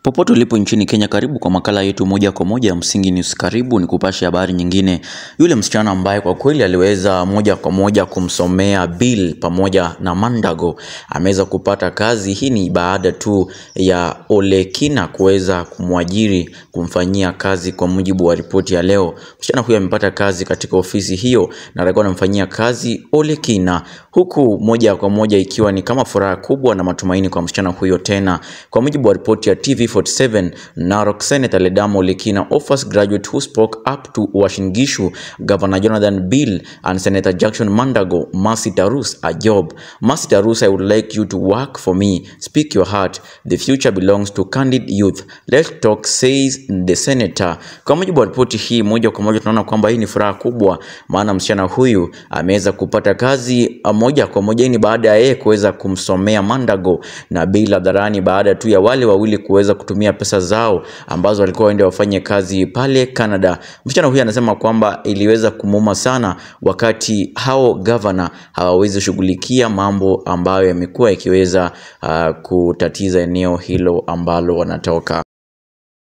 Popote ulipo nchini Kenya, karibu kwa makala yetu moja kwa moja ya Msingi News. Karibu ni kupasha habari nyingine. Yule msichana ambaye kwa kweli aliweza moja kwa moja kumsomea Bill pamoja na Mandago ameweza kupata kazi. Hii ni baada tu ya Ole Kina kuweza kumwajiri kumfanyia kazi, kwa mujibu wa ripoti ya leo. Msichana huyo amepata kazi katika ofisi hiyo na alikuwa anamfanyia kazi Ole Kina, huku moja kwa moja ikiwa ni kama furaha kubwa na matumaini kwa msichana huyo tena, kwa mujibu wa ripoti ya TV47 Narok Senator Ledamo Ole Kina offers graduate who spoke up to Uasin Gishu Governor Jonathan Bill and Senator Jackson Mandago Mercy Tarus a job. Mercy Tarus, I would like you to work for me. Speak your heart. The future belongs to candid youth. Let's talk, says the senator. Kwa mujibu wa ripoti hii, moja kwa moja tunaona kwamba hii ni furaha kubwa, maana msichana huyu ameweza kupata kazi moja kwa moja. Hii ni baada ya yeye kuweza kumsomea Mandago na Bill hadharani, baada tu ya wale wawili kuweza kutumia pesa zao ambazo walikuwa waende wafanye kazi pale Canada. Msichana huyu anasema kwamba iliweza kumuuma sana wakati hao gavana hawawezi shughulikia mambo ambayo yamekuwa yakiweza uh, kutatiza eneo hilo ambalo wanatoka.